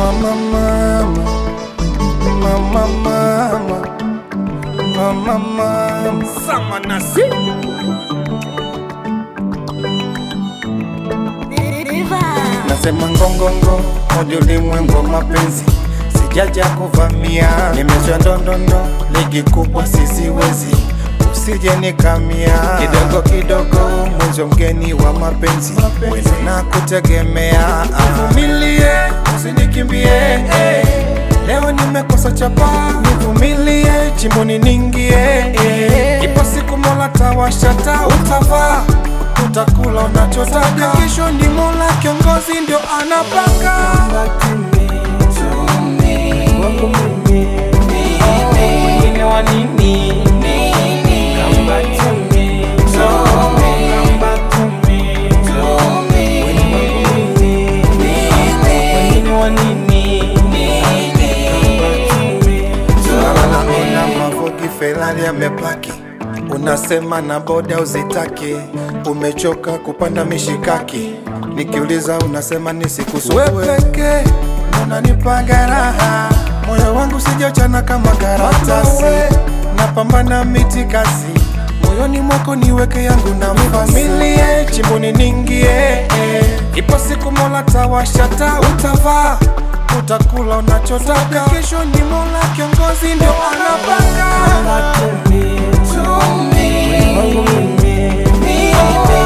Mama, mama, mama, mama, mama, mama. Sama nasi Nasema ngongongo, moja ulimwengu wa mapenzi, sijaja kuvamia, nimesha ndondondo, ligi kubwa sisiwezi, usije nikamia, kidogo kidogo, mwenzo mgeni wa mapenzi, wezi na kutegemea, nivumilie, usinikimbie, eh. leo nimekosa chapa, nivumilie, chimboni ningie, eh. ipo siku mola tawashata, utavaa utakula unachotaka. Kesho ni Mola kiongozi ndio anapanga. Wengine wa nini? Come back to me. Come back to me. Wengine wa nini? Come back to me. Naona Mavogi Ferrari amepaki, unasema na boda uzitaki, umechoka kupanda mishikaki, nikiuliza unasema nisikusumbue. Wewe pekee unanipaga raha, moyo wangu sijachana kama karatasi, napambana miti kasi moyoni mwako niweke yangu na familia chimboni ningie eh. ipo siku mola tawashata utavaa utakula unachotaka kesho ni mola kiongozi ndio anapanga Come back to me. Wangu mimi.